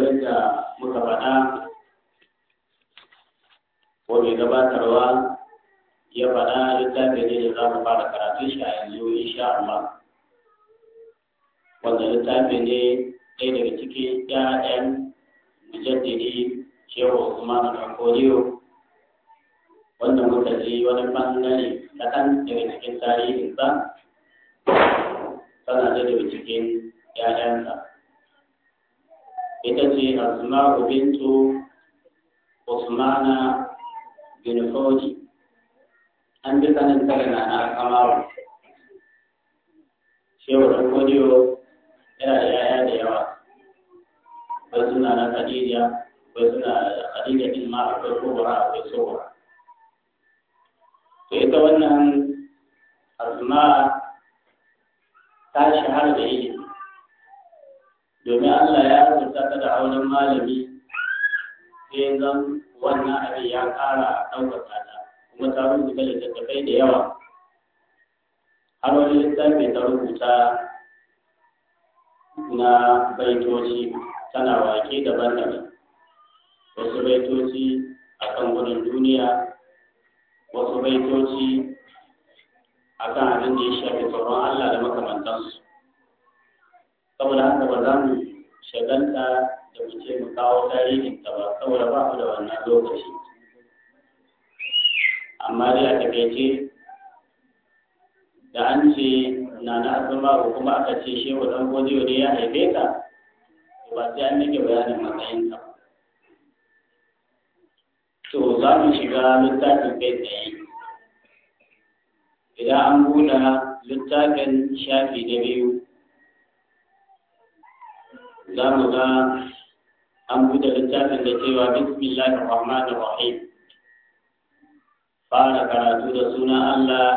yadda muka faɗa ko mai gabatarwa ya faɗa littafi ne da za mu fara karatun shi a yanzu insha Allah wanda littafi ne ɗaya daga cikin ƴaƴan mujaddidi shehu Usman Dankoriyo wanda muka ji wani ɓangare kaɗan daga cikin tarihinsa tana da daga cikin ƴaƴansa ita ce Asma'u bintu Usmana bin Fauji an bi sanin tare na na kamaru shehu Dankoriyo yana da ƴaƴa da yawa bai suna na Khadija bai suna Khadija din ma akwai kubra akwai sobra to ita wannan asma ta shahara da ilimi domin Allah ya rubuta ta da auren malami sai zan wannan abin ya ƙara ɗaukaka ta kuma ta rubuta littattafai da yawa har wani littafi ta rubuta na baitoci tana wake daban-daban wasu baitoci akan gudun duniya wasu baitoci akan abin da ya shafi tsoron Allah da makamantansu saboda haka ba za mu shagalta da mu ce mu kawo tarihin ta ba saboda ba mu da wannan lokaci amma dai a takaice da an ce na na asama ko kuma aka ce shehu dan godiyo ne ya haife ka ba sai an nake bayanin matsayin ka to za mu shiga littafin kai tsaye idan an buɗe littafin shafi na biyu za mu ga an buɗe littafin da cewa bismillahir rahmanir rahim fara karatu da sunan Allah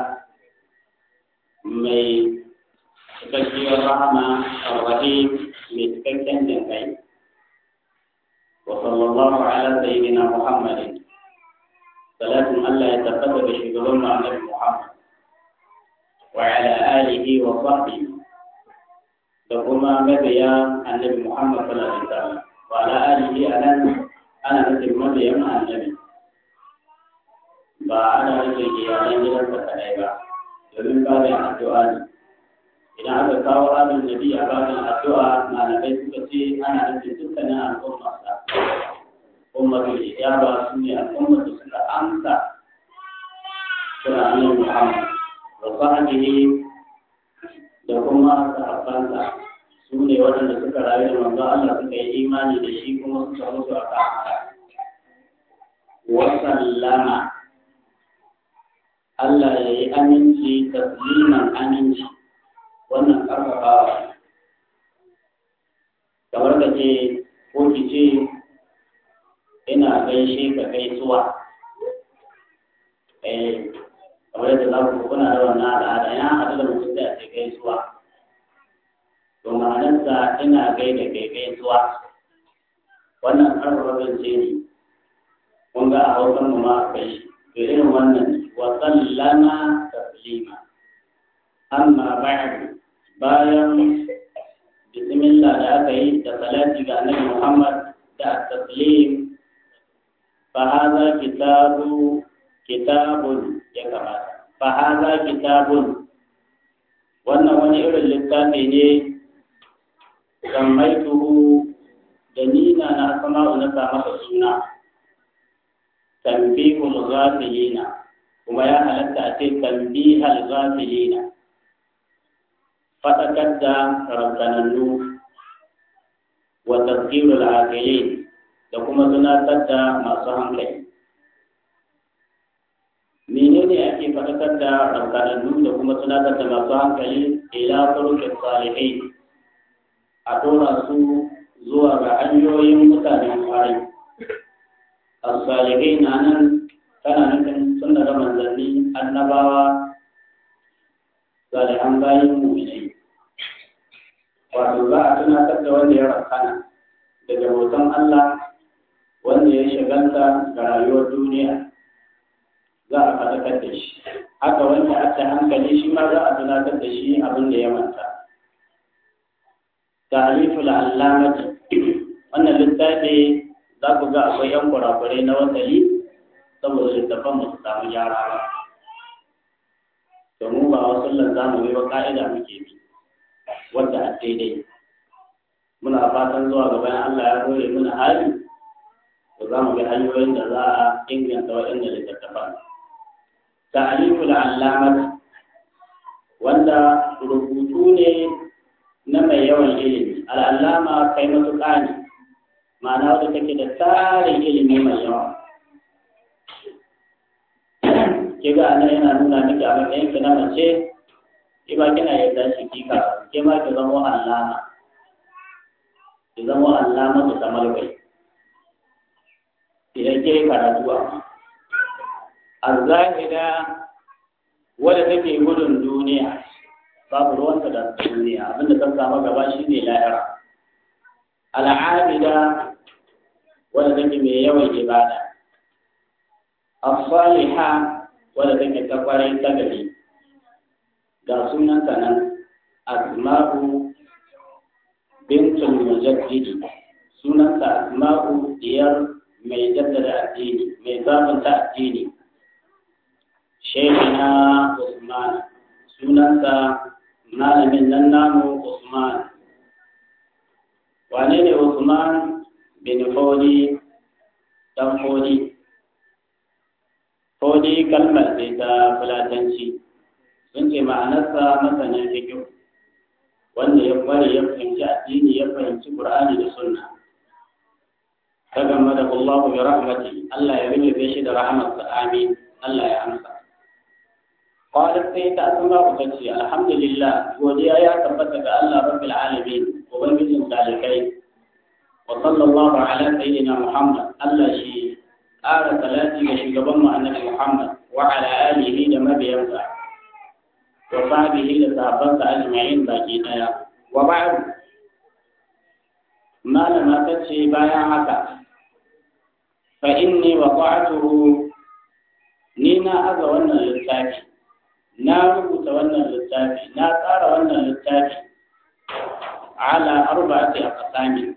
mai cikakkiyar rahama ar-rahim mai cikakken jinkai wa sallallahu ala sayyidina muhammadin salatin Allah ya tabbata da shugaban annabi muhammad wa ala alihi wa sahbihi da kuma mabiya annabi muhammad sallallahu alaihi wasallam wa ala alihi anan ana nufin mabiyan annabi ba ana nufin iyalan gidansa kadai ba domin babin addu'a ne idan aka kawo abin nabi a babin addu'a malamai suka ce ana nufin dukkanin al'ummarsa ummatul ijaba su ne al'ummar da suka amsa kira annabi Muhammad wa sahbihi da kuma sahabbansa su ne waɗanda suka rayu da manzo Allah suka yi imani da shi kuma suka mutu a kan haka wa sallama Allah ya yi aminci tasliman aminci wannan karfafawa kamar ka ce ko ki ce ina gaishe ka gaisuwa eh kamar yadda za ku kuna da wannan al'ada ya haɗu da mutum da ce gaisuwa to ma'anarsa ina gaida kai gaisuwa wannan karfafa zance ne kun ga a hausan mu ma a kai to irin wannan وسلم تسليما أما بعد bayan bismillah da aka yi da salati ga annabi Muhammad da taslim fa hadha kitabu kitabun ya kamata fa hadha kitabun wannan wani irin littafi ne sammaituhu da nina na asma'u na sa masa suna tanbihul ghafilina kuma ya halatta a ce tambihal ghafilina fadakar da rabbanannu wa tazkirul aqilin da kuma tunatar da masu hankali menene ake fadakar da rabbanannu da kuma tunatar da masu hankali ila turuqis salihin a dora su zuwa ga hanyoyin mutanen kwarai as-salihin nan tana nufin sun daga manzanni annabawa salihan bayan mu'minai wato za a tunatar da wanda ya rakana daga hoton Allah wanda ya shagalta ga rayuwar duniya za a faɗakar da shi haka wanda aka hankali shi ma za a tunatar da shi abin da ya manta ta'riful allamati wannan littafi za ku ga akwai yan kurakurai na wasali saboda littafan ba su samu gyara ba domin ba wasu zamu yi ba ka'ida muke bi wadda a daidai muna fatan zuwa gaban Allah ya kore mana hali to za mu ga hanyoyin da za a inganta waɗanda littattafan ta'aliful allamat wanda rubutu ne na mai yawan ilimi al'allama kai matuƙa ne ma'ana wadda take da tsarin ilimi mai yawa kiga anan yana nuna miki a matsayin ki na mace ki ba kina yadda shi kika ke ma ki zama allama ki zama allama da kamar bai idan ke karatu a azzahida wadda take gudun duniya babu ruwanta da duniya abinda ta samu gaba shine lahira al'abida wadda take mai yawan ibada as-salihah wadda take ta kwarai ta gari ga sunanta nan asma'u bintul mujaddidi sunanta asma'u diyar mai jaddada addini mai zabunta addini shekina usman sunanta malamin nan namu usman wane ne usman bin fodi dan fodi fodi kalmar ce ta fulatanci sun ce ma'anarsa masanin fikihu wanda ya kware ya fahimci addini ya fahimci qur'ani da sunna ta gama da Allah bi rahmati Allah ya rubuce shi da rahmatsa amin Allah ya amsa qalat sai ta asma ku tace alhamdulillah godiya ya tabbata ga Allah rabbil alamin ubangijin dalikai wa sallallahu ala sayyidina muhammad Allah shi ƙara salati ga shugaban mu annabi muhammad wa ala alihi da mabiyansa wa sahbihi da sahabbansa ajma'in baki daya wa ba'd malama ta ce bayan haka fa inni waqa'tuhu ni na aza wannan littafi na rubuta wannan littafi na tsara wannan littafi ala arba'ati aqsami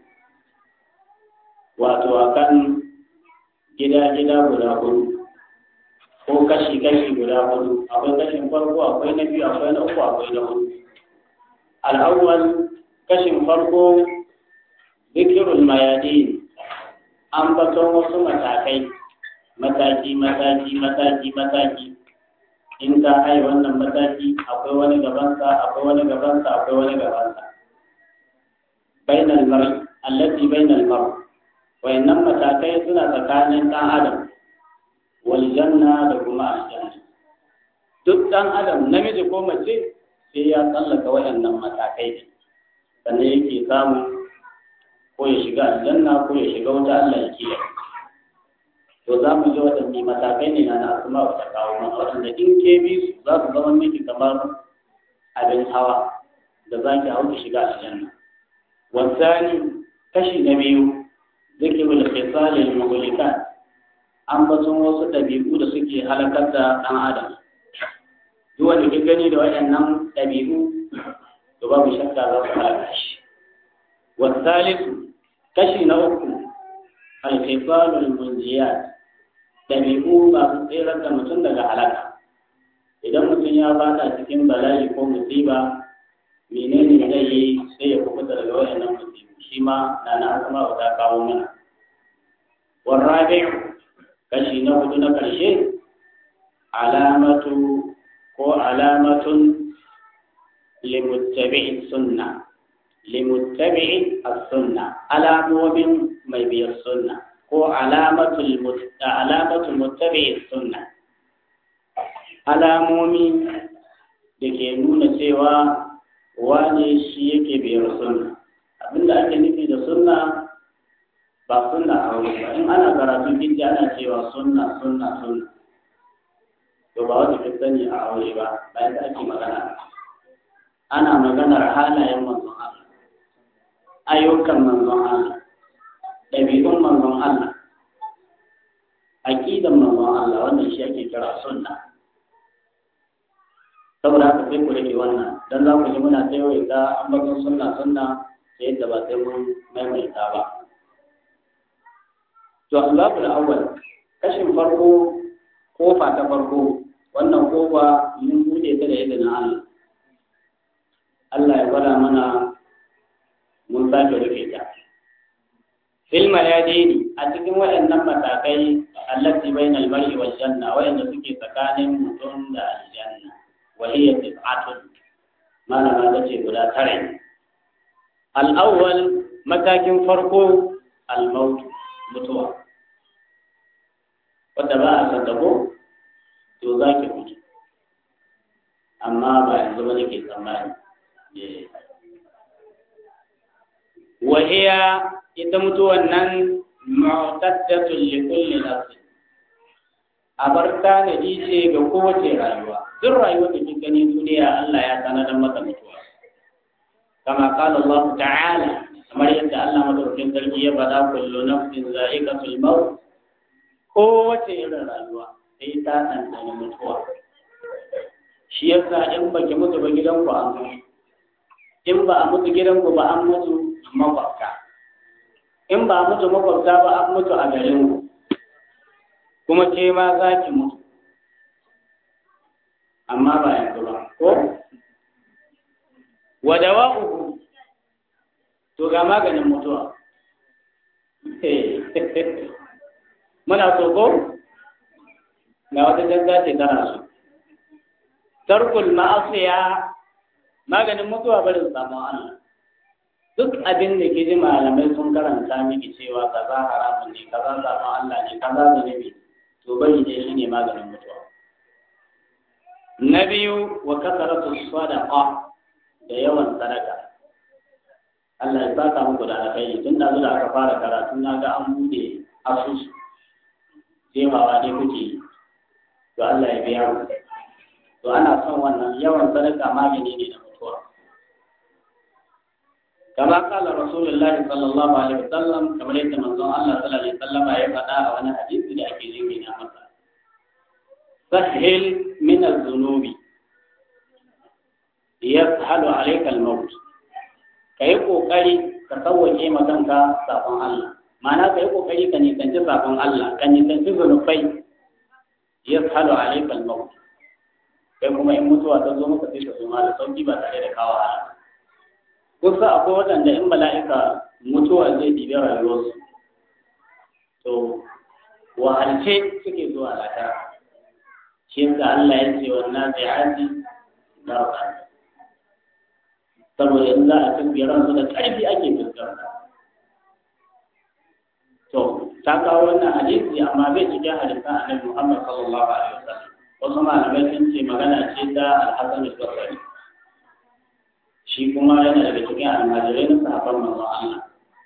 wato akan gida-gida guda hudu ko kashi-kashi guda hudu akwai kashin farko akwai na biyu akwai na uku akwai na hudu al'awwal kashin farko zikirul mayadin an baton wasu matakai mataki mataki mataki mataki in ta hai wannan mataki akwai wani gabansa akwai wani gabansa akwai wani gabansa bainal mar'i allati bainal mar'i wayannan matakai suna tsakanin ɗan adam wal janna da kuma aljanna duk ɗan adam namiji ko mace sai ya tsallaka wayannan matakai sannan yake samu ko ya shiga aljanna ko ya shiga wuta Allah ya kiyaye to za mu ji waɗanne matakai ne na asma wata kawo mana waɗanda in ke bi su za su zama miki kamar abin hawa da za ki hau ki shiga aljanna wasani kashi na biyu zikirul khisal al muhlikat an batun wasu ɗabi'u da suke halakar da ɗan adam duk wanda ke gani da waɗannan ɗabi'u to babu shakka za su halaka shi wasalisu kashi na uku al khisal al munjiyat ɗabi'u masu tsirar da mutum daga halaka idan mutum ya bata cikin bala'i ko musiba menene zai yi sai ya kubuta daga waɗannan musibu shi ma na na asma ta kawo mana warrabi kashi na hudu na ƙarshe alamatu ko alamatun limuttabi'i sunna limuttabi'i as-sunna alamomin mai biyar sunna ko alamatul alamatul muttabi'i sunna alamomi da ke nuna cewa wane shi yake biyar sunna abinda ake nufi da sunna ba sunna a wuri ba in ana karatun kinji ana cewa sunna sunna sunna to ba wata fi sani a aure ba bayan da ake magana ana maganar halayen manzon Allah ayyukan manzon Allah ɗabi'un manzon Allah aqidan manzon Allah wannan shi ake kira sunna saboda haka sai ku rage wannan dan za ku ji muna ta yawaita ambaton sunna sunna ta yadda ba sai mun maimaita ba to asbabul awwal kashin farko kofa ta farko wannan kofa mun bude ta da izinin Allah Allah ya gwada mana mun sake rufe ta fil mayadini a cikin waɗannan matakai allati bainal mar'i wal janna wayanda suke tsakanin mutum da aljanna wa hiya tis'atun malama ta ce guda tare al awwal matakin farko al maut mutuwa wanda ba a san ko to za ki mutu amma ba yanzu ba nake tsammani wahiya ita mutuwan nan mu'taddatun li kulli nafsin abar tanadi ce ga kowace rayuwa duk rayuwar da kika gani duniya Allah ya tanadar mata mutuwa kama qala Allah ta'ala kamar yadda Allah madaukakin sarki ya faɗa kullu nafsin za'iqatul maut kowace irin rayuwa sai ta ɗanɗana mutuwa shi yasa in baki mutu ba gidanku an mutu in ba a mutu gidanku ba an mutu makwabta in ba a mutu makwabta ba an mutu a garinku kuma ke ma za ki mutu amma ba yanzu ba ko wadawa uku to ga maganin mutuwa muna so ko ga wata jazza ce tana so tarkul ma'asiya maganin mutuwa barin samun Allah duk abin da ke ji malamai sun karanta miki cewa kaza haramun ne kaza samun Allah ne kaza zunubi to bari ne shi ne maganin mutuwa na biyu wa kasaratu sadaqa da yawan sadaka Allah ya saka muku da alkhairi tun da da aka fara karatu na ga an bude asusu jefawa ne kuke yi to Allah ya biya mu to ana son wannan yawan sadaka magani ne da mutuwa kama kala rasulullahi sallallahu alaihi wasallam kamar yadda manzon Allah sallallahu alaihi wasallam ya faɗa a wani hadisi da ake jingina masa sahil min az-zunubi yashalu alayka al-maut kai kokari ka sauwake ma kanka sabon Allah ma'ana kai kokari ka nisanci sabon Allah ka nisanci zunubai yashalu alayka al-maut kai kuma in mutuwa ta zo maka sai ka zo ma da sauki ba tare da kawo ala kusa akwai waɗanda in mala'ika mutuwa zai ɗibi rayuwarsu to wahalce suke zuwa lafiya shi yasa Allah ya ce wannan zai haji darba saboda in za a tafi ransu da ƙarfi ake fuskanta to ta kawo wannan hadisi amma bai cikin hadisan annabi Muhammad sallallahu alaihi wasallam wasu malamai sun ce magana ce ta alhassan al-basri shi kuma yana daga cikin almajirai na sahabban manzon Allah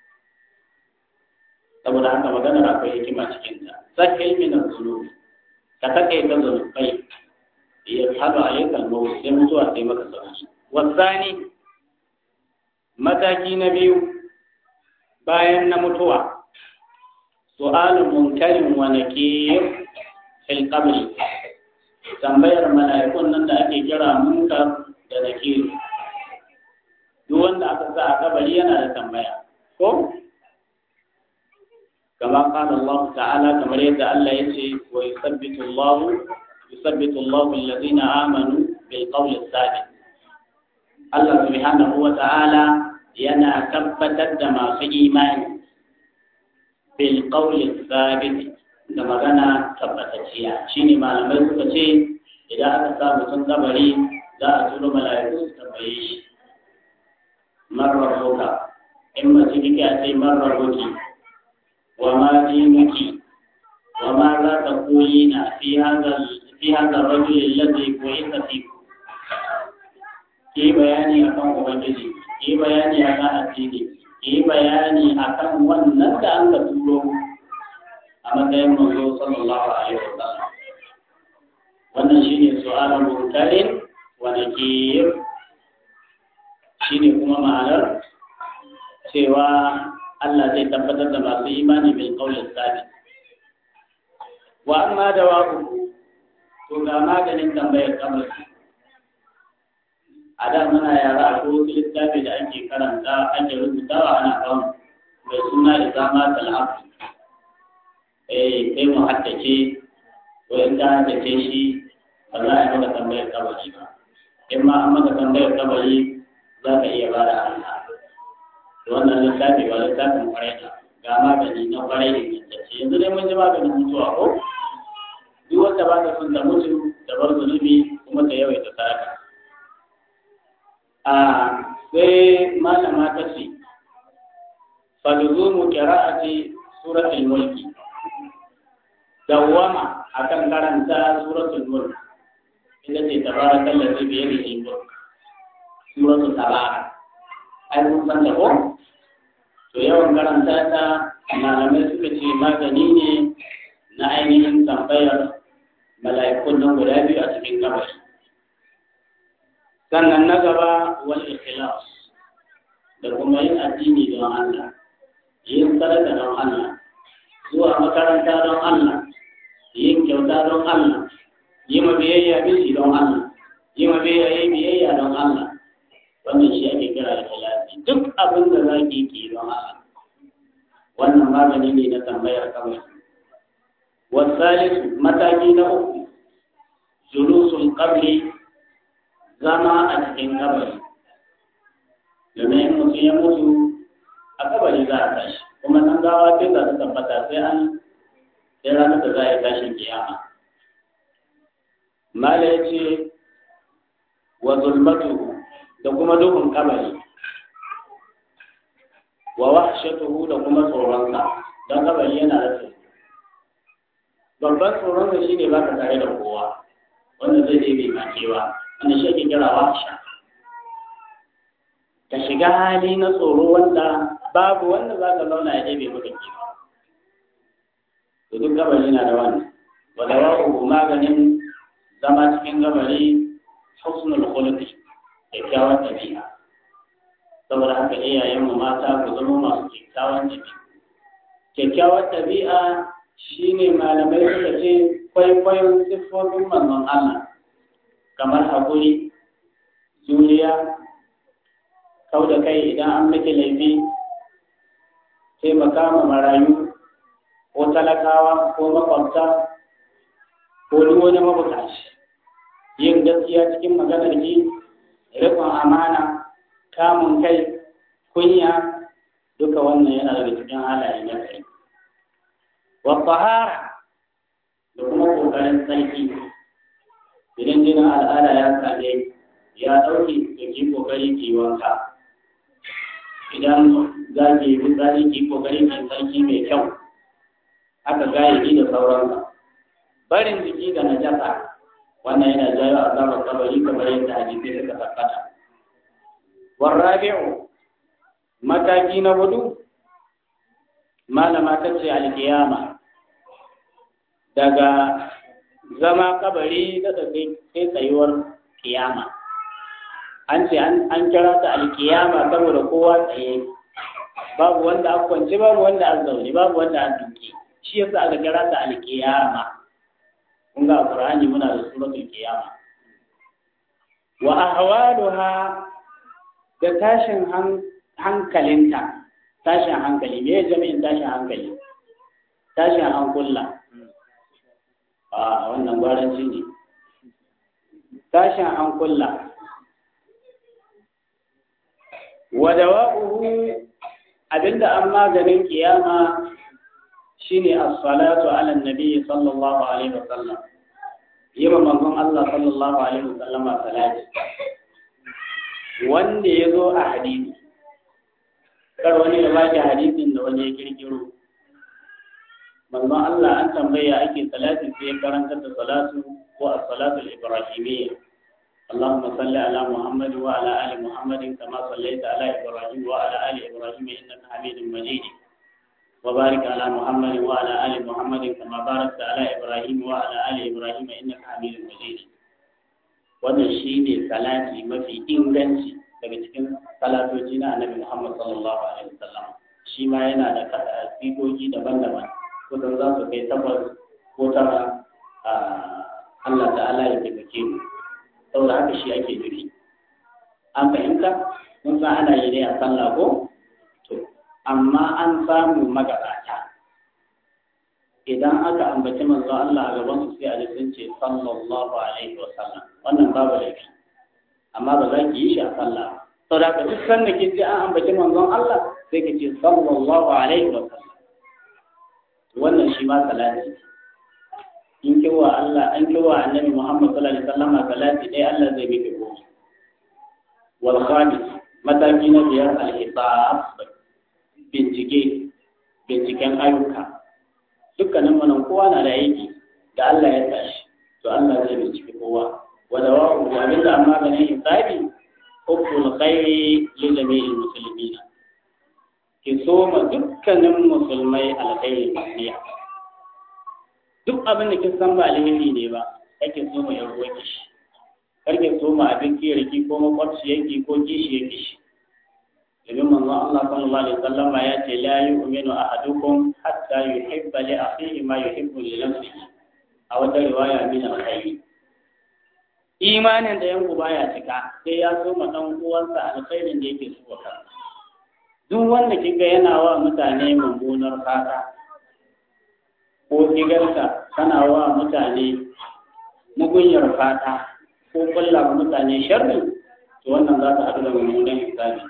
saboda haka maganar akwai hikima cikin ta sahil min az-zunub ka take ta zunubai ya hadu alayka al-maut sai mutuwa sai maka sauki wasani mataki na biyu bayan na mutuwa su'alun munkarin wa nakir fil qabr tambayar mala'ikun nan da ake kira munkar da nakir duk wanda aka sa a kabari yana da tambaya ko kama qala Allah ta'ala kamar yadda Allah ya ce wa yusabbitu Allah yusabbitu Allah alladhina amanu bil qawli thabit Allah subhanahu wa ta'ala yana tabbatar da masu imani bil qawli thabit da magana tabbatacciya shine malamai suka ce idan aka sa mutum kabari za a turo mala'iku su tambaye shi marar roka in mace kike a ce marar roki wa ma dinuki wa ma za ta koyi na fi hadha rajul alladhi bu'itha fi ki bayani akan ubangiji ki bayani akan addini ki bayani akan wannan da an ka turo a matsayin manzo sallallahu alaihi wasallam wannan shine su'alun munkarin wa nakir shine kuma ma'anar cewa Allah zai tabbatar da masu imani bil qawli sabit wa amma dawabu to ga maganin tambayar kabari a da muna yara a ko wasu littafi da ake karanta ake rubutawa ana kan mai suna isama tal'afu eh sai mu haddace ko in ka haddace shi ba za a yi maka tambayar kabari ba in ma an maka tambayar kabari za ka iya ba da Allah wannan littafi ba littafin kwarai da ga magani na kwarai da ingantacce yanzu dai mun ji maganin mutuwa ko duk wanda ba ta son ta mutu da bar zunubi kuma ta yawaita sadaka a sai malama ta ce falzumu qira'ati suratul mulki dawwama akan karanta suratul mulk ita ce tabarakal ladzi bi yadihi mulk suratul tabarak ai mun san da ko to yawan karanta ta malamai suka ce magani ne na ainihin tambayar mala'ikun nan guda biyu a cikin kabari sannan na gaba wal ikhlas da kuma yin addini don Allah yin sadaka don Allah zuwa makaranta don Allah yin kyauta don Allah yi ma biyayya bishi don Allah yi ma biyayya biyayya don Allah wannan shi ake kira da ikhlasi duk abin da za ki yi don Allah wannan magani ne na tambayar kabari والثالث mataki na uku julusul qabri zama a cikin kabari domin mutum ya mutu a kabari za a tashi kuma nan gawa sai za ta tabbata sai an sai ranar da za a yi tashin kiyama mala ya ce wa zulmatu da kuma duhun kabari wa wahshatuhu da kuma tsoronsa don kabari yana da tsoro babban tsoron da shi ne ba ka tare da kowa wanda zai je bai makewa wanda shi ake kira wahsha ka shiga hali na tsoro wanda babu wanda za ka zauna ya ɗebe maka kewa to duk gabari na da wannan wanda wa'uhu maganin zama cikin gabari husnul khuluqi kyakkyawar ɗabi'a saboda haka iyayenmu mata ku zama masu kyakkyawan ɗabi'a kyakkyawar ɗabi'a shine malamai suka ce kwaikwayon siffofin manzon Allah kamar haƙuri juriya kau da kai idan an miki laifi taimaka ma marayu ko talakawa ko makwabta ko duk wani mabukaci yin gaskiya cikin maganar ki rikon amana kamun kai kunya duka wannan yana daga cikin halaye na kai wa tahara da kuma kokarin tsarki idan jinin al'ada ya same ya ɗauke da ki kokari ki wanka idan za ki yi fitsari ki kokari ki tsarki mai kyau haka gayyaki da sauransa barin jiki da najasa wannan yana jawo azabar kabari kamar yadda hadisi suka tabbata warrabi'u mataki na hudu malama ta ce alkiyama daga zama kabari da sai tsayuwar kiyama an ce an kira ta alkiyama saboda kowa tsaye babu wanda an kwance babu wanda an zaune babu wanda an duke shi yasa aka kira ta alkiyama kun ga qur'ani muna da suratul qiyama wa ahwaluha da tashin hankalinta tashin hankali me jami'in tashin hankali tashin hankula a wannan gwaranci ne tashin hankula wa dawa'uhu abinda an maganin kiyama shine as-salatu ala nabi sallallahu alaihi wasallam yima manzon Allah sallallahu alaihi wasallam salati wanda ya zo a hadisi kar wani ya baki hadisin da wani ya kirkiro manzon Allah an tambaya ake salati sai ya karanta da salatu ko as-salatu al-ibrahimiyya اللهم صل على محمد وعلى ال محمد كما صليت على ابراهيم وعلى ال ابراهيم انك حميد مجيد وبارك على محمد وعلى ال محمد كما باركت على ابراهيم وعلى ال ابراهيم انك حميد مجيد wannan shi ne salati mafi inganci daga cikin salatoci na annabi Muhammad sallallahu alaihi wasallam shi ma yana da sigogi daban-daban kusan za su kai takwas ko tara Allah ta'ala ya taimake mu saboda haka shi ake nufi an fahimta mun san ana yi ne a sallah ko to amma an samu magabata idan aka ambaci manzo Allah a gaban su sai a sun ce sallallahu alaihi wa sallam wannan babu laifi amma ba za ki yi shi a sallah to da ka duk sanda ke ji an ambaci manzon Allah sai ka ce sallallahu alaihi wa sallam wannan shi ma salati in kiwa Allah an kiwa annabi Muhammad sallallahu alaihi wasallam salati dai Allah zai miki goma wal khamis mataki na biyar al hisab bincike binciken ayyuka dukkanin mu kowa na da aiki da Allah ya tashi to Allah zai bincike kowa wa dawa'u wa min da amma ganin hisabi hubbul khairi li jami'il muslimin ki soma dukkanin musulmai alkhairi ne duk abin da kin san ba alheri ne ba kake so mu yarwo ki shi karke so mu abin kiyarki ko makwabci yake ko kishi yake shi domin manzon Allah sallallahu alaihi wasallam ya ce la yu'minu ahadukum hatta yuhibba li akhihi ma yuhibbu li nafsihi a wata riwaya min alkhairi imanin da yanku baya cika sai ya so ma dan uwansa alkhairin da yake so ka duk wanda kiga yana wa mutane mummunar fata ko kigarka tana wa mutane mugunyar fata ko kulla wa mutane sharri to wannan za ta haɗu da mummunan hisabi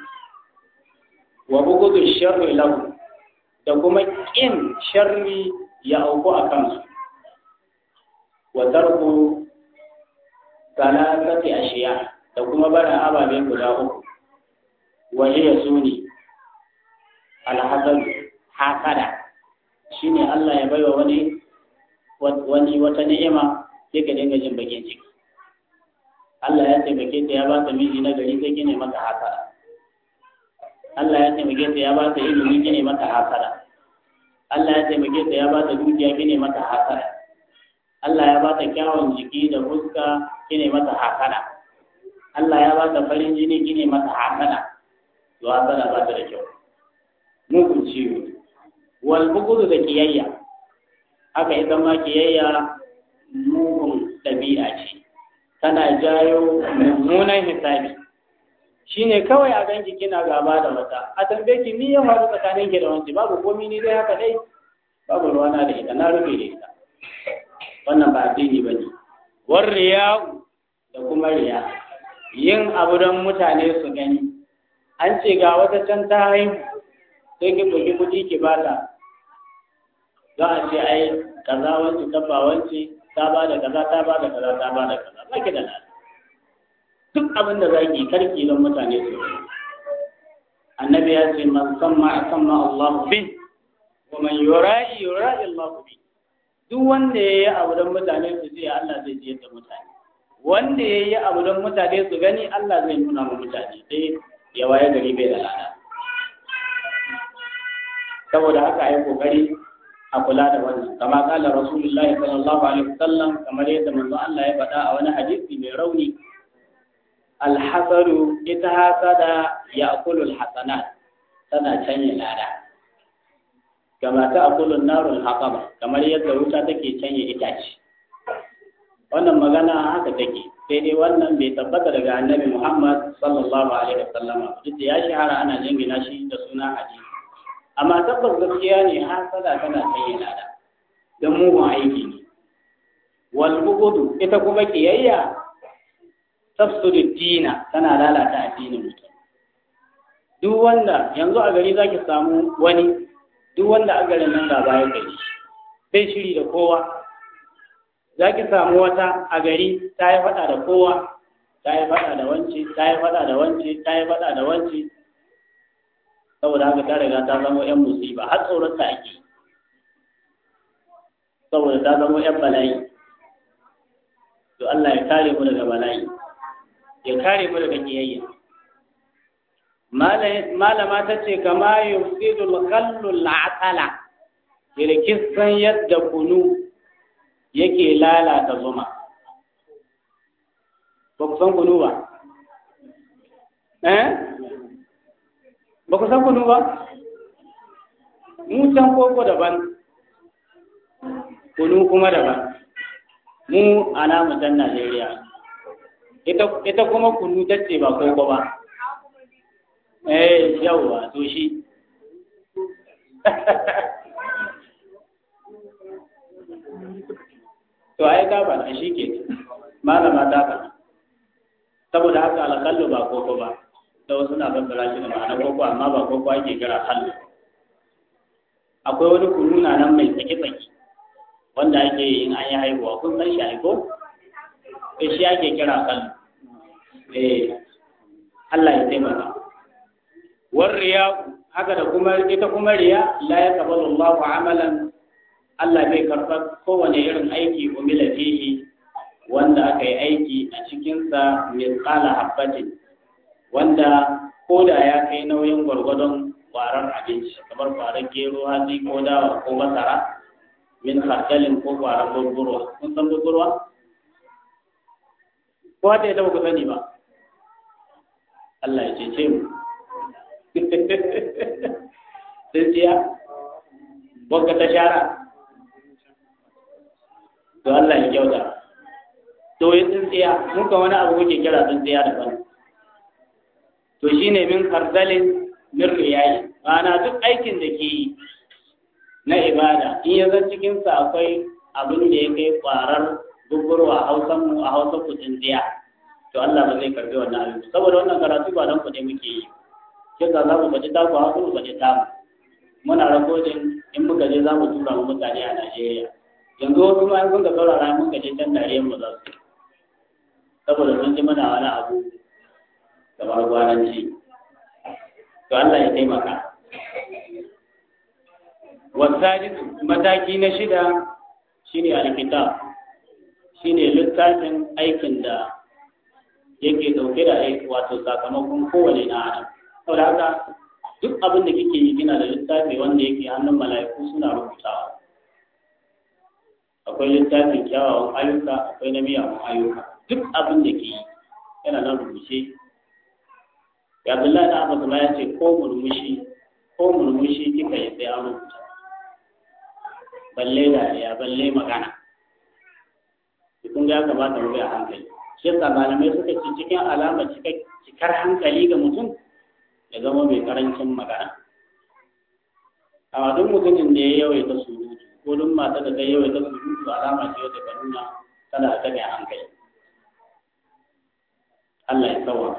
wa bugudu sharri lahu da kuma ƙin sharri ya auku a kansu wa tarku salasati ashiya da kuma barin ababe guda uku wa hiya suni alhasad hasada shine Allah ya baiwa wani wani wata ni'ima sai ka dinga jin bakin ciki Allah ya taimake ta ya ba ta miji na gari sai kine mata hasara Allah ya taimake ta ya ba ta ilimi kine mata hasara Allah ya taimake ta ya ba ta dukiya kine mata hasara Allah ya ba ta kyawun jiki da fuska kine mata hasara Allah ya ba ta farin jini kine mata hasara to hasara ba ta da kyau mugun ciwo wal bugudu da kiyayya haka ita ma kiyayya mugun ɗabi'a ce tana jayo mummunan hisabi shine kawai a ganki kina gaba da wata a tambaye ki ni ya faru tsakanin ki da wanci babu komi ni dai haka dai babu ruwana da ita na rufe da ita wannan ba addini bane war riya'u da kuma riya yin abu don mutane su gani an ce ga wata can ta haihu sai ki bugi kuɗi ki bata za a ce ai kaza wance tabba wance ta ba da kaza ta ba da kaza ta ba da kaza ba ki da nada duk abin da za ki karki don mutane su yi annabi ya ce man samma samma Allah bi wa man yura'i yura'i Allah bi duk wanda ya yi abu don mutane su ji Allah zai ji yadda mutane wanda ya yi abu don mutane su gani Allah zai nuna ma mutane sai ya waye gari bai da lada saboda haka ai kokari a kula da wannan kama kala rasulullahi sallallahu alaihi wasallam kamar yadda manzo Allah ya faɗa a wani hadisi mai rauni alhasaru ita hasada ya akulu alhasanat tana canye lada kama ta akulu narul haqaba kamar yadda wuta take canye itace wannan magana haka take sai dai wannan bai tabbata daga annabi Muhammad sallallahu alaihi wasallam duk da ya shahara ana jingina shi da suna hadisi amma tabbas gaskiya ne hasada tana sanya lada don mugun aiki ne wal bugudu ita kuma kiyayya tafsiru dina tana lalata addinin mutum duk wanda yanzu a gari zaki samu wani duk wanda a garin nan gaba ya gari bai shiri da kowa zaki samu wata a gari ta yi faɗa da kowa ta yi faɗa da wance ta yi faɗa da wance ta yi faɗa da wance saboda haka ta riga ta zama yan musiba har tsoron ta ake saboda ta zama yan bala'i to Allah ya kare mu daga bala'i ya kare mu daga kiyayya malama ta ce kama yufsidu al-khallu al-atala kirkisan yadda kunu yake lalata zuma ba ku san kunu ba eh ba ku san kunu ba mu can koko daban kunu kuma daban mu a namu can Najeriya ita kuma kunu ta ce ba koko ba eh yawwa to shi ai ka ba shi ke malama ta ka saboda haka alƙallu ba koko ba da wasu na fassara shi da ma'ana koko amma ba koko ake kira hallu akwai wani kununa nan mai tsaki-tsaki wanda ake yi in an yi haihuwa kun san shi aiko eh shi ake kira hallu eh Allah ya taimaka war riya haka da kuma ita kuma riya la yaqbalu Allahu amalan Allah bai karɓar kowane irin aiki umila fihi wanda aka yi aiki a cikinsa misqala habbatin wanda ko da ya kai nauyin gwargwadon ƙwarar abinci kamar ƙwarar gero hatsi ko dawa ko masara min khardalin ko ƙwarar gurgurwa kun san gurgurwa ko hata ita ba ku sani ba Allah ya cece mu tsintsiya wanka ta shara to Allah ya kyauta to yi tsintsiya mun ka wani abu kuke kira tsintsiya daban to shine min kardalin min riyayi ma'ana duk aikin da ke yi na ibada in ya zan cikin sa akwai abin da ya kai kwarar gugurwa a hausan mu a hausa ku tsintsiya to Allah ba zai karbi wannan abin saboda wannan karatu ba don kuɗi muke yi kisa za mu baje taku hausa mu baje tamu muna rakodin in muka je za mu tura mu mutane a Najeriya yanzu wasu ma sun ka saurara mun ka je can dariyar mu za su saboda sun ji mana wani abu kamar gwananci to Allah ya taimaka wasajid mataki na shida shine alkitab shine littafin aikin da yake dauke da aiki wato sakamakon kowane na adam saboda haka duk abin da kike yi kina da littafi wanda yake hannun mala'iku suna rubutawa akwai littafin kyawawan ayyuka akwai na miyawan ayyuka duk abin da ke yi yana nan rubuce ya Abdullahi da Abbas ma ya ce ko murmushi ko murmushi kika yi sai an rubuta balle dariya balle magana kun ga ya kamata mu bi a hankali shi yasa malamai suka ce cikin alamar cikar hankali ga mutum ya zama mai karancin magana amma duk mutumin da ya yawaita surutu ko duk mata da ta yawaita surutu alama ce wata ka nuna tana da taɓa hankali Allah ya tsawa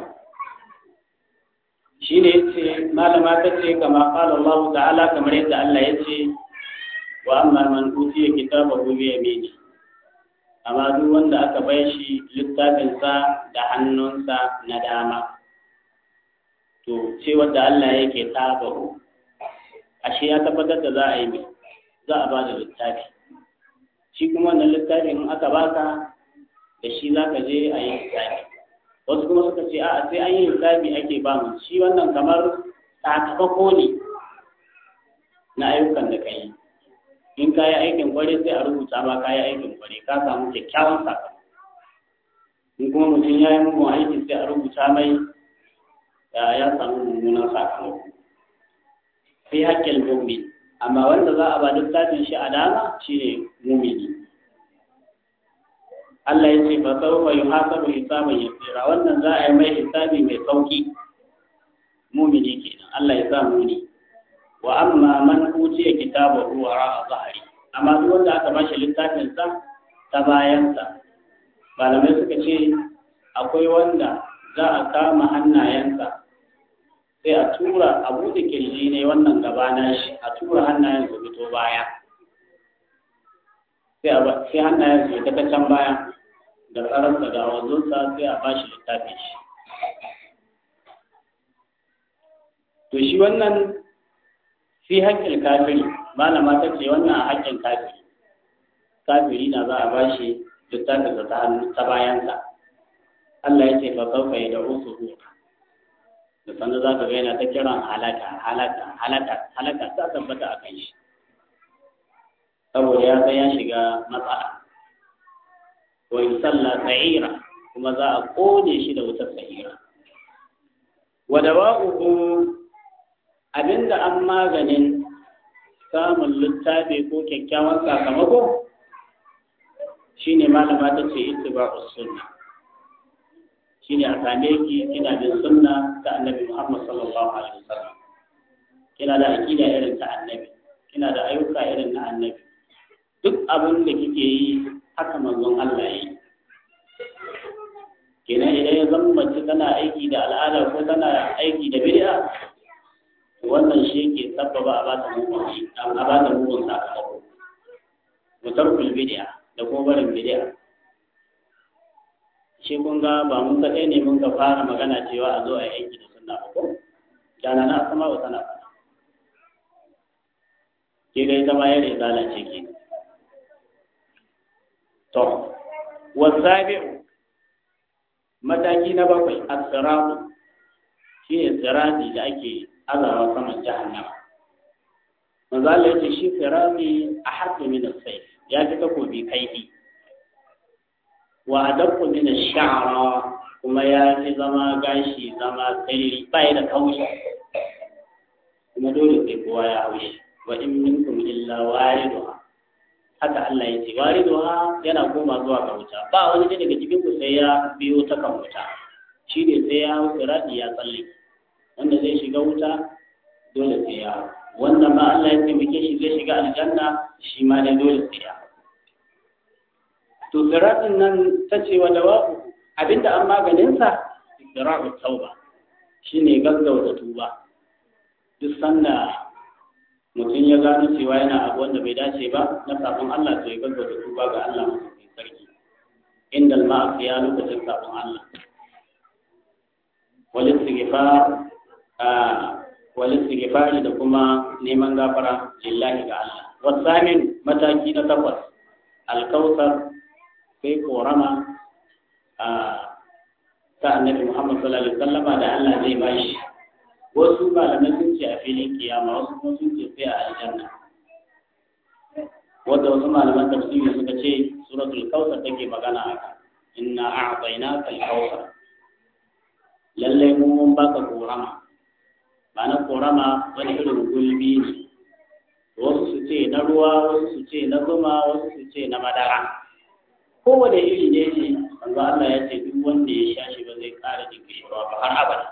shi ne yace malama ta ce kama qala Allah ta'ala kamar yadda Allah ya ce wa amma man utiya kitabahu bi yamini amma duk wanda aka bai shi littafinsa da hannunsa na dama to ce wanda Allah yake tabahu ashe ya tabbatar da za a yi mai za a ba da littafi shi kuma wannan littafin in aka baka da shi za ka je a yi littafi wasu kuma suka ce a'a sai an yi littafi ake ba mu shi wannan kamar sakamako ne na ayyukan da ka yi in ka yi aikin kware sai a rubuta ma ka yi aikin kware ka samu kyakkyawan sakamako in kuma mutum ya yi mugun aiki sai a rubuta mai ya samu mummunan sakamako fi haƙƙin mu'min amma wanda za a ba littafin shi a dama shine mumini Allah ya ce fa sawfa yuhasabu hisaban yasira wannan za a yi mai hisabi mai sauki mumini kenan Allah ya sa muni wa amma man utiya kitabahu wara zahari amma duk wanda aka bashi littafin sa ta bayan sa malamai suka ce akwai wanda za a kama hannayensa sai a tura a buɗe kirji ne wannan gaba na shi a tura hannayen su fito baya sai a sai hannayen su ta can baya da tsararsa da wanzunsa sai a bashi littafin shi to shi wannan fi haƙƙin kafiri malama ta ce wannan a haƙƙin kafiri kafiri na za a bashi littafin ta hannu ta bayansa Allah ya ce fa sauka ya da usu da sanda za ka ga yana ta kiran halaka halaka halaka halaka ta tabbata a kan shi saboda ya san ya shiga matsala wa yusalla sa'ira kuma za a kone shi da wutar sa'ira wa dawa'uhu abinda an maganin samun littafi ko kyakkyawan sakamako shine malama ta ce ittiba'us sunna shine a same ki kina bin sunna ta annabi Muhammad sallallahu alaihi wasallam kina da aqida irin ta annabi kina da ayyuka irin na annabi duk abin da kike yi haka manzon Allah ya yi kenan idan ya zama mace tana aiki da al'ada ko tana aiki da bid'a wannan shi ke sabbaba a bata mugun a bata mugun sakamako mutarkul bid'a da kuma barin bid'a shi kun ga ba mun kaɗai ne mun ka fara magana cewa a zo a yi aiki da sunna ba ko dana na sama wa tana fara ke ga ita ma ya da lalace ke to wasabi'u mataki na bakwai as-siratu shi ne sirati da ake azawa saman jahannama manzo Allah yace shi sirati ahaddu min as-sayf ya fi takobi kaifi wa adaqqu min ash-sha'ra kuma ya fi zama gashi zama tsiri bai da kaushi kuma dole sai kowa ya haushi wa in minkum illa wariduha haka Allah ya ce wariduha yana koma zuwa ga wuta ba wani ne daga cikin ku sai ya biyo ta kan wuta shi ne sai ya hau sirati ya tsalle wanda zai shiga wuta dole sai ya hau wanda ma Allah ya taimake shi zai shiga aljanna shi ma ne dole sai ya hau to siratin nan ta ce wa dawabu abinda an maganinsa siratu tauba shine gaggauta tuba duk sanda mutum ya gano cewa yana abu wanda bai dace ba na sabon Allah to ya gaggauta tuba ga Allah mai sarki inda al-ma'asiya lokacin sabon Allah wal istighfar wal istighfar da kuma neman gafara lillahi ga Allah wasamin mataki na takwas al-kautsar sai korama ta annabi Muhammad sallallahu alaihi wasallama da Allah zai bashi wasu malamai sun ce a filin kiyama wasu kuma sun ce sai a aljanna wanda wasu malaman tafsiri suka ce suratul kautsar take magana haka inna a'tainaka al-kautsar lalle mu mun baka korama ba na korama wani irin gulbi ne wasu su ce na ruwa wasu su ce na zuma wasu su ce na madara kowane iri ne ce manzo Allah ya ce duk wanda ya sha shi ba zai ƙara jin kishirwa ba har abada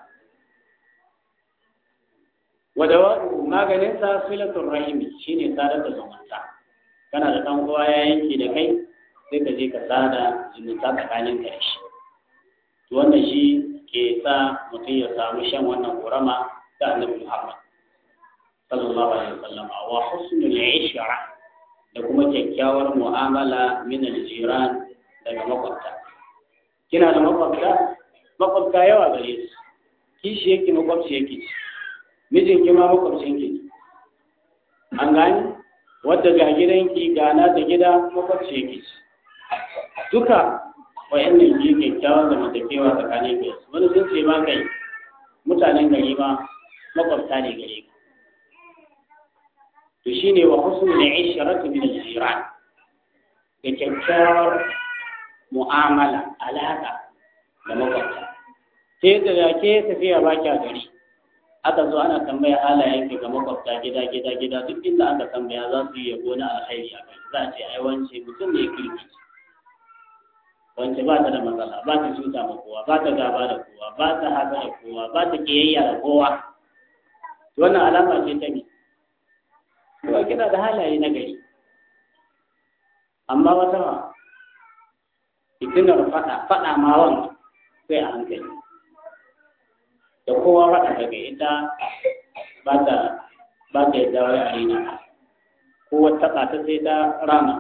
wadawa'u maganin sa filatul rahimi shine sadar da zumunta kana da dan uwa ya yanke da kai sai ka je ka sada zumunta tsakanin ka da shi to wannan shi ke sa mutum ya samu shan wannan korama da annabi Muhammad sallallahu alaihi wasallam wa husnul ishra da kuma kyakkyawar mu'amala min al-jiran daga makwabta kina da makwabta makwabta yawa gare su kishi yake makwabci yake mijin ki ma makwabcin ki an gani wadda ga gidanki ga na da gida makwabci yake duka wayannan ke kyakkyawan zamantakewa tsakanin kai wani sun ce ma kai mutanen gari ma makwabta ne gare ka to shine wa husnul ishrati min al-jiran da kyakkyawar mu'amala alaka da makwabta sai da ke tafiya ba kya gari aka zo ana tambaya halayen ki ga makwabta gida gida gida duk inda aka tambaya za su yi yabo na alkhairi a kai za a ce ai wance mutum ne kirki wance ba ta da matsala ba ta cuta ma kowa ba ta gaba da kowa ba ta haka da kowa ba ta kiyayya da kowa wannan alama ce ta ne kuma kina da halaye na gari amma wata ma fitinar faɗa faɗa ma wanda sai a hankali da kowa faɗa daga ita ba ta ba ta yadda wai a rina kowa taɓa ta sai ta rama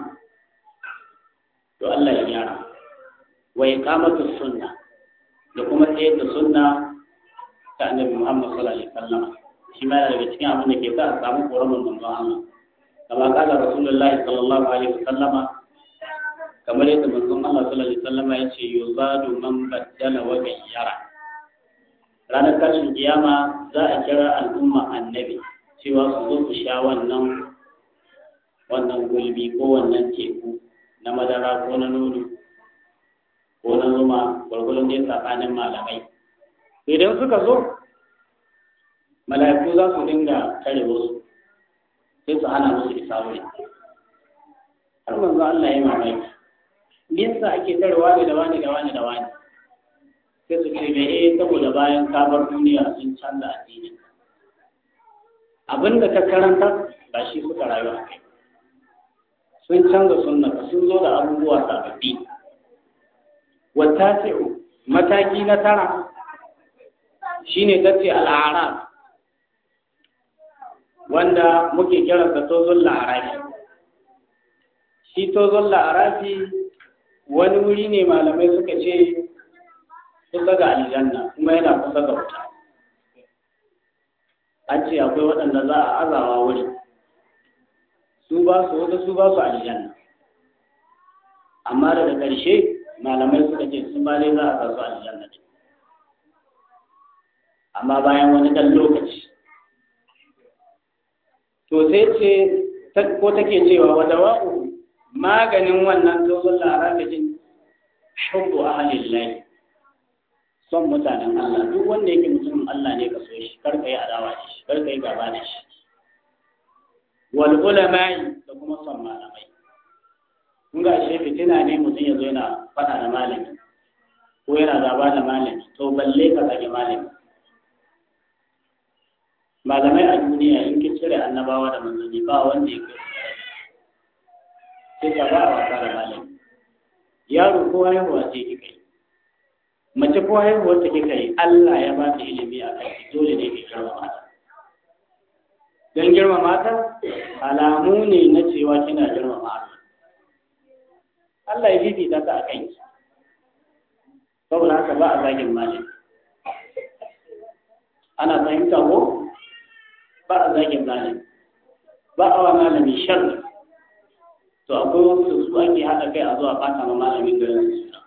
to Allah ya gyara wa iqamatu sunna da kuma tsayar da sunna ta annabi Muhammad sallallahu alaihi wasallam shi ma daga cikin abin da ke sa a samu koramin manzon Allah kama kala rasulullahi sallallahu alaihi wasallam kamar yadda manzon Allah sallallahu alaihi wasallam ya ce yuzadu man baddala wa gayyara ranar tashin kiyama za a kira al'umma annabi cewa su zo su sha wannan wannan gulbi ko wannan teku na madara ko na nono ko na zuma gwargwadon dai tsakanin malamai idan suka zo mala'iku za su dinga tare wasu sai su hana musu isa wuri har manzo Allah ya mamaki me yasa ake tarewa ne da wani da wani da wani sai su ce me eh saboda bayan ka bar duniya sun canza addini abin da ka karanta ba shi suka rayu a kai sun canza sunna sun zo da abubuwa sababbi wata mataki na tara shine tace al'arab wanda muke kiransa tozon la'arafi shi tozon la'arafi wani wuri ne malamai suka ce kusa ga aljanna kuma yana kusa ga wuta an ce akwai waɗanda za a azawa wuri su ba su wata su ba su aljanna amma daga ƙarshe malamai suka ce sun ba dai za a sa su aljanna ne amma bayan wani ɗan lokaci to sai ce ko take cewa wa dawa'u maganin wannan tozon larabijin hubbu ahlillahi son mutanen Allah duk wanda yake mutumin Allah ne ka so shi kar ka yi adawa da shi kar ka yi gaba da shi wal ulama'i da kuma son malamai kun ga shi fitina ne mutum ya zo yana faɗa da malami ko yana gaba da malami to balle ka zage malami malamai a duniya in kin cire annabawa da manzanni ba wanda ya kai sai ka ba a wasa da malami yaro ko haihuwa ce kika yi mace ko haihuwar ta kika yi Allah ya ba ta ilimi a kai dole ne ki girmama ta don girmama ta alamu ne na cewa kina girmama Allah Allah ya fifita ta a kanki saboda haka ba a zagin malami ana fahimta ko ba a zagin malami ba a wa malami sharri to akwai wasu su ake haɗa kai a zuwa fata ma malamin garin su suna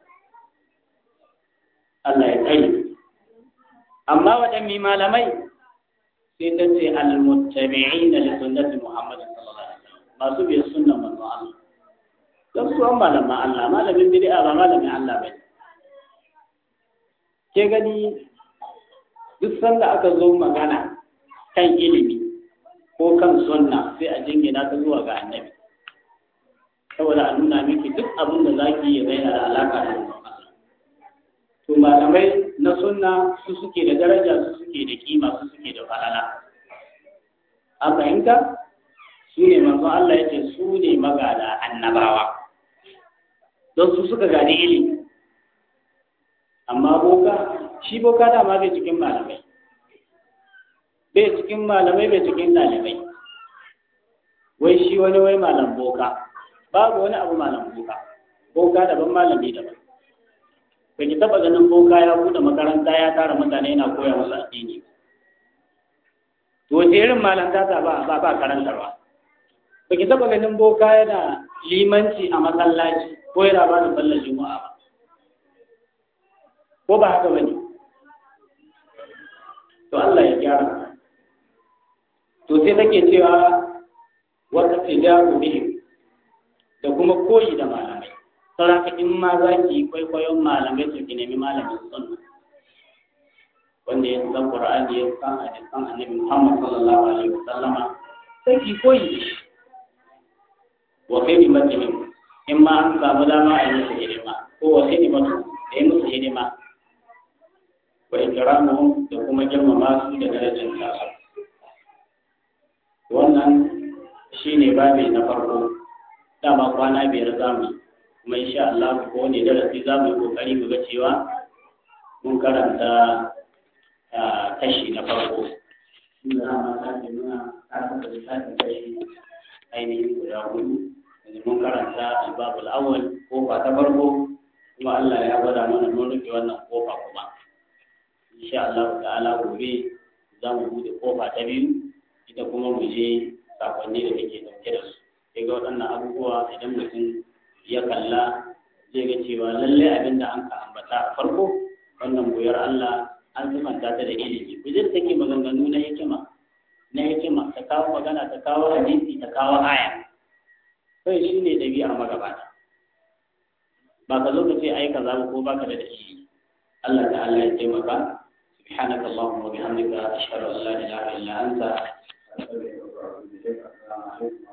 Allah ya kai amma waɗanne malamai sai ta ce al-muttabi'ina li sunnati Muhammad sallallahu alaihi wasallam masu bi sunnan manzo Allah dan su an malaman Allah malamin bid'a ba malamin Allah bane ke gani duk sanda aka zo magana kan ilimi ko kan sunna sai a jingina ta zuwa ga annabi saboda a nuna miki duk abin da zaki yi zai da alaka da to malamai na sunna su suke da daraja su suke da kima su suke da falala a fahimta su ne manzo Allah ya ce su ne magada annabawa don su suka gadi ilimi amma boka shi boka dama bai cikin malamai bai cikin malamai bai cikin ɗalibai wai shi wani wai malam boka babu wani abu malam boka boka daban malami daban ba ki taɓa ganin boka ya buɗe makaranta ya tara mutane yana koya musu addini to wace irin malanta ta ba ba ba karantarwa ba ki taɓa ganin boka yana limanci a masallaci ko yana ba da sallar juma'a ba ko ba haka bane to Allah ya gyara to sai take cewa wata tijaru bihim da kuma koyi da malamai saboda in ma za ki yi kwaikwayon malamai to ki nemi malamin sunna wanda ya san qur'ani ya san hadisan annabi Muhammad sallallahu alaihi wasallama sai ki koyi da shi wa khidmatihim in ma an samu dama a yi musu hidima ko wa khidmatu da yi musu hidima wa ikramuhum da kuma girmama su da darajar su wannan shine babi na farko dama kwana biyar zamu kuma insha Allah ko ne darasi zamu yi kokari mu ga cewa mun karanta kashi na farko inda ma ta ce muna karanta lissafin kashi ainihin guda hudu yanzu mun karanta albabul awwal kofa ta farko kuma Allah ya gwada mana mun rufe wannan kofa kuma insha Allah ta'ala gobe za mu bude kofa ta biyu ita kuma mu je sakonni da take dauke da su sai ga waɗannan abubuwa idan mutum ya kalla zai ga cewa lallai abin da an ka ambata a farko wannan goyar Allah an sifanta ta da ilimi bijir take maganganu na hikima na hikima ta kawo magana ta kawo hadisi ta kawo aya kai shi ne ɗabi'ar magabata ba ka zo ka ce ai kaza ko baka da dalili Allah ta'ala ya taimaka سبحانك اللهم وبحمدك أشهد أن لا إله إلا أنت أستغفرك وأتوب إليك السلام عليكم